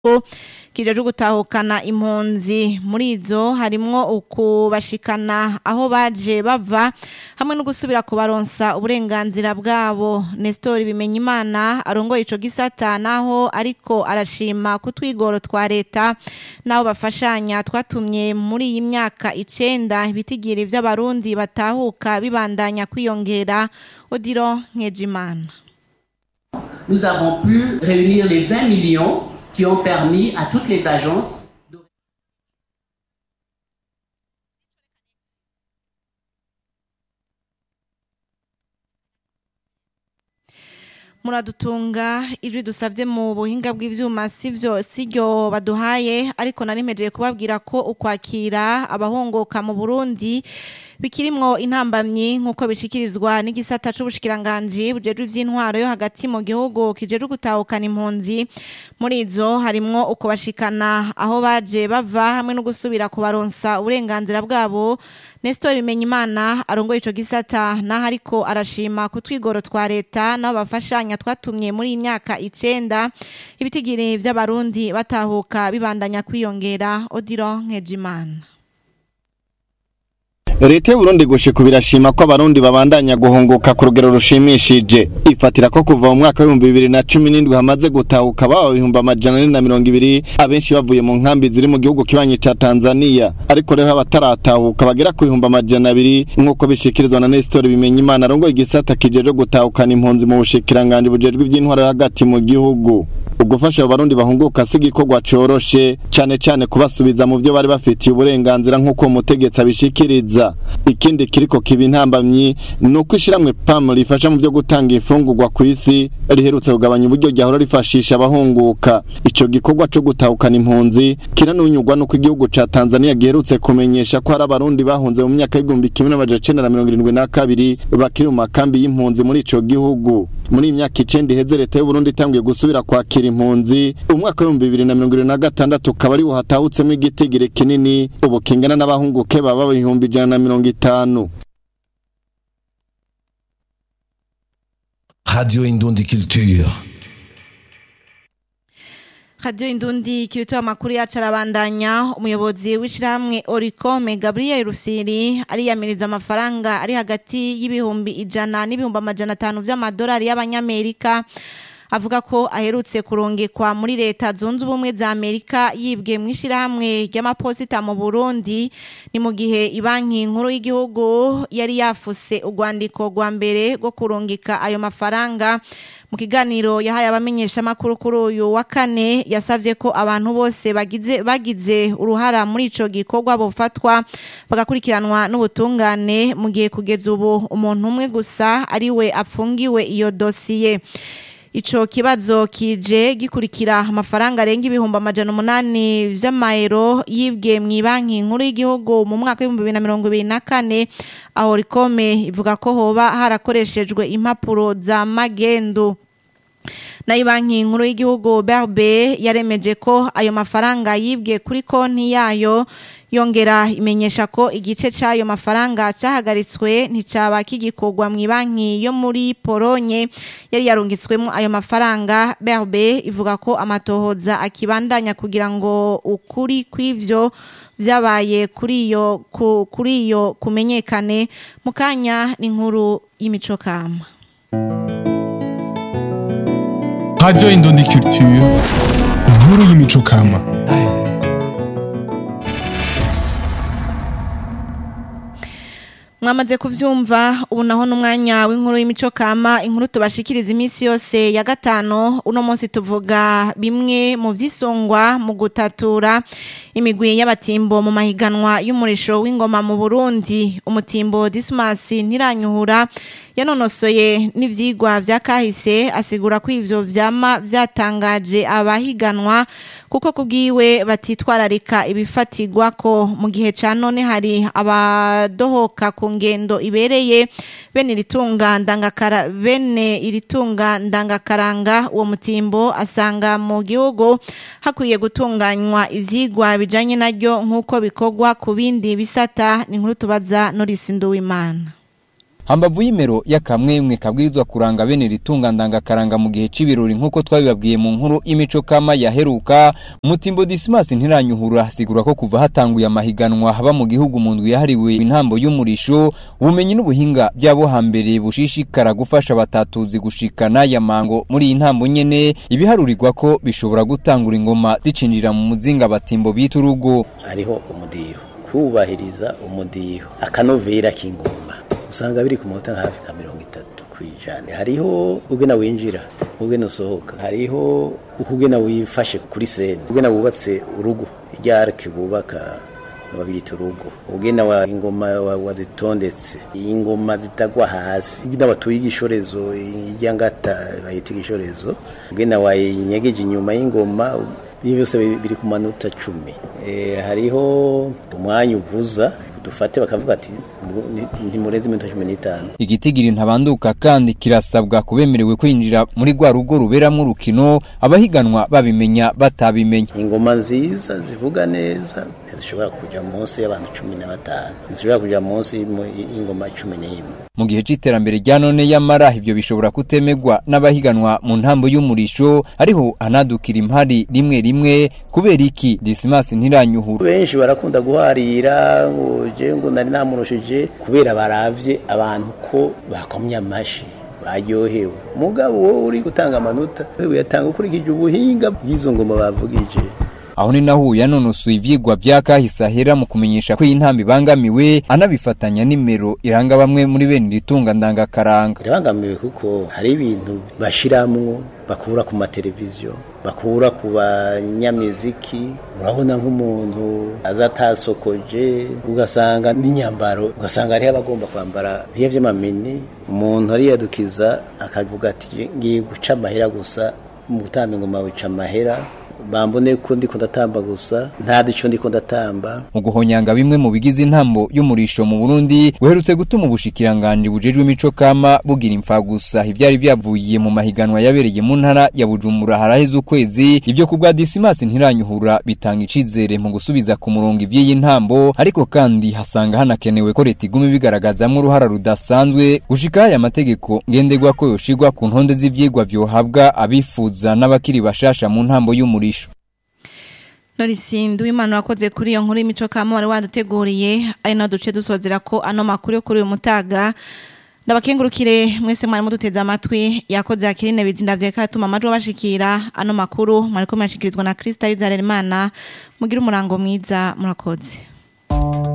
kijeje gutahukana impunzi muri izo harimwo ukubashikana aho baje bava hamwe no gusubira kubaronsa uburenganzira bwabo Nestor Bimenyimana arongoye ico gisata naho ariko arashima kutwigoro twa leta naho bafashanya twatumye muri iyi myaka icenda ibitigiri vy'abarundi batahuka bibandanya kwiyongera Odiro Nkejimana Nous avons pu réunir les 20 millions qui ont permis à toutes les agences de... muradutunga ijwi dusavye mu buhinga bw'ivyuma sivyo siryo baduhaye ariko narimejeje kubabwira ko ukwakira abahongoka mu Burundi bikirimwo intambamyi nk'uko bishikirizwa n'igisata c'ubushikiranganji bujejwe ivy'intwaro yo hagati mu gihugu kijejwe gutahukana impunzi muri izo harimwo uko bashikana aho baje bava hamwe no gusubira kubaronsa uburenganzira bwabo Nestor Bimenyimana arongoye ico gisata naho ariko arashima kutwigoro twa leta nabo bafashanya twatumye muri iyi myaka icenda ibitigiri vy'abarundi batahuka bibandanya kwiyongera Odiro Nkejimana leta y'uburundi gushika birashima ko abarundi babandanya guhunguka ku rugero rushimishije ifatira ko kuva mu mwaka w'ibihumbi bibiri na cumi n'indwi hamaze gutahuka baba ibihumbi amajana ane na mirongo ibiri abenshi bavuye mu nkambi ziri mu gihugu kibanyi ca tanzania ariko rero abataratahuka bagera ku bihumbi amajana abiri nk'uko bishikirizwa na nestori bimenya imana arongoye igisata kijeje gutahukana impunzi mu bushikiranganji bujejwe ivy'intwaro yo hagati mu gihugu ugufasha abarundi bahunguka si igikorwa coroshe cane cane kubasubiza mu vyo bari bafitiye uburenganzira nk'uko umutegetsi abishikiriza ikindi kiriko kiba intambamyi ni uko ishiramwe pam rifasha mu vyo gutanga ifungurwa ku isi riherutse kugabanya uburyo ryahora rifashisha abahunguka ico gikorwa co gutahukana impunzi kiranunyurwa n'uko igihugu ca tanzania giherutse kumenyesha ko hari abarundi bahunze mu myaka y'igihumbi kimwe n'amajana icenda na mirongo irindwi na kabiri bakiri mu makambi y'impunzi muri ico gihugu muri iyi myaka icenda iheze leta y'uburundi itanguye gusubira kwakira impunzi umwaka w'ibihumbi bibiri na mirongo irindwi na gatandatu ukaba ari hatahutsemwo igitigiri kinini ubu kingana n'abahunguke baba ibihumbi ijana na mirongo itanu Radio Indundi Culture. Radio Indundi kirito amakuru yacu arabandanya umuyobozi w'ishirahamwe Oricome Gabriel Rusiri ariyamiriza amafaranga ari hagati y'ibihumbi ijana n'ibihumbi amajana atanu vy'amadolari y'abanyamerika avuga ko aherutse kurungikwa muri leta zunze ubumwe za Amerika yibwe mu ishirahamwe ry'amaposita mu Burundi ni mu gihe ibanki nkuru y'igihugu yari yafuse urwandiko rwa mbere rwo kurungika ayo mafaranga mu kiganiro yahaye abamenyesha makuru kuri uyu wa kane yasavye ko abantu bose bagize bagize uruhara muri ico gikorwa bofatwa bagakurikiranwa n'ubutungane mu gihe kugeza ubu umuntu umwe gusa ariwe apfungiwe iyo dosiye Ico kibazo kije gikurikira amafaranga arenga ibihumbi amajana umunani vy'amayero yibwe mu banki nkuru y'igihugu mu mwaka w'ibihumbi bibiri na mirongo ibiri na kane aho rikome ivuga ko hoba harakoreshejwe impapuro za magendu nayo banki nkuru y'igihugu berbe yaremeje ko ayo mafaranga yibwe kuri konti yayo yongera imenyesha ko igice c'ayo mafaranga cahagaritswe nticaba kigikorwa mu banki yo muri Polonye yari yarungitswemo ayo mafaranga berbe ivuga ko amatohoza akibandanya kugira ngo ukuri kw'ivyo vyabaye kuri iyo kuri iyo kumenyekane mukanya n'inkuru y'imico kama Radio Indundi Culture, inkuru y'imico kama. mwamaze kuvyumva ubu naho n'umwanya w'inkuru y'imico kama inkuru tubashikiriza iminsi yose ya gatano uno munsi tuvuga bimwe mu vyisongwa mu gutatura imigwi y'abatimbo mu mahiganwa y'umurisho w'ingoma mu Burundi umutimbo Dismas ntiranyuhura yanonosoye n'ivyigwa vya kahise asigura ko ivyo vyama vyatangaje abahiganwa kuko kubwiwe batitwararika ibifatirwa ko mu gihe ca none hari abadohoka ku ngendo ibereye bene iritunga ndangakara bene iritunga ndangakaranga uwo mutimbo asanga mu gihugu hakwiye gutunganywa ivyigwa bijanye naryo nk'uko bikorwa ku bindi bisata ni nkuru tubaza Norisi Nduwimana hambavu y'imero y'akamwemwe kabwirizwa kuranga bene ritunga ndangakaranga mu gihe c'ibirori nk'uko twabibabwiye mu nkuru imico kama yaheruka mutimbo dismas ntiranyuhura asigura ko kuva hatanguye amahiganwa haba mu gihugu mu ndwi yahariwe intambo y'umurisho ubumenyi n'ubuhinga by'abo hambere bushishikara gufasha abatatuzi gushikana ya mango muri iyi ntambo nyene ibiharurirwa ko bishobora gutangura ingoma zicinjira mu muzinga batimbo bita urugo hariho umudiho kubahiriza umudiho akanovera k'ingoma usanga biri ku manota hafi nka mirongo itatu ku ijana hariho ugena winjira ugena usohoka hariho ukugena wifashe kuri sene ugena wubatse urugo irya arike bubaka babita urugo ugena wa ingoma wazitondetse ingoma zitagwa hasi ugena watuye igishorezo irya ngata bayita igishorezo ugena wayinyegeje inyuma y'ingoma ibi byose biri ku manota cumi hariho umwanya uvuza dufate bakavuga ati ntimurenze iminota cumi n'itanu igitigiri ntabanduka kandi kirasabwa kubemerewe kwinjira muri rwa rugo ruberamwo urukino abahiganwa babimenya batabimenya ingoma nziza zivuga neza ntizishobora kuja munsi y'abantu cumi na batanu ntizishobora kuja munsi y'ingoma cumi n'imwe mu gihe c'iterambere rya none yamara ivyo bishobora kutemegwa n'abahiganwa mu ntambo y'umurisho ariho anadukira impari rimwe rimwe kubera iki dismas ntiranyuhura benshi barakunda guharira je ngo nari namurushije kubera baravye abantu ko bakomye amashi baryohewe mugabo wowe uri gutanga amanota wewe yatanga ukurikije ubuhinga bw'izo ngoma bavugije aho ni naho yanonosoye ivyigwa vya kahise ahera mu kumenyesha ko iyi ntambi ibangamiwe anabifatanya nimero iranga bamwe muri bene iritunga ndangakaranga irabangamiwe kuko hari ibintu bashiramwo bakura ku mateleviziyo bakura ku banyamiziki urabona nk'umuntu aza atasokoje ugasanga n'inyambaro ugasanga hariho abagomba kwambara biya vy'amamini umuntu ariyadukiza akavuga ati ngiye guca amahera gusa mu gutamba ingoma wica amahera bambone ko ndiko ndatamba gusa nta dico ndiko ndatamba mu guhonyanga bimwe mu bigize intambo y'umurisho mu Burundi guherutse gutuma ubushikiranganje bujejwe imico kama bugira imfa gusa ivyari vyavuye mu mahiganwa yabereye mu ntara ya Bujumbura haraheze ukwezi ibyo kubwa Dismas ntiranyuhura bitanga icizere mu gusubiza ku murongo ivy'iyi ntambo ariko kandi hasanga hanakenewe ko leta iguma bigaragazamwo uruhara rudasanzwe gushika aya mategeko ngendegwa ko yoshigwa ku ntonde z'ivyigwa vyohabwa abifuza n'abakiri bashasha mu ntambo y'umurisho Norisindu imana wakoze kuri iyo nkuru y'imico kama wari waduteguriye ari no duce dusozera ko ano makuru yo kuri uyu mutaga ndabakengurukire mwese mwari muduteze amatwi yakoze akirine bizinda vye katuma amajwi bashikira ano makuru mwariko mwashikirizwa na Krista Rizaremana mugira umurango mwiza murakoze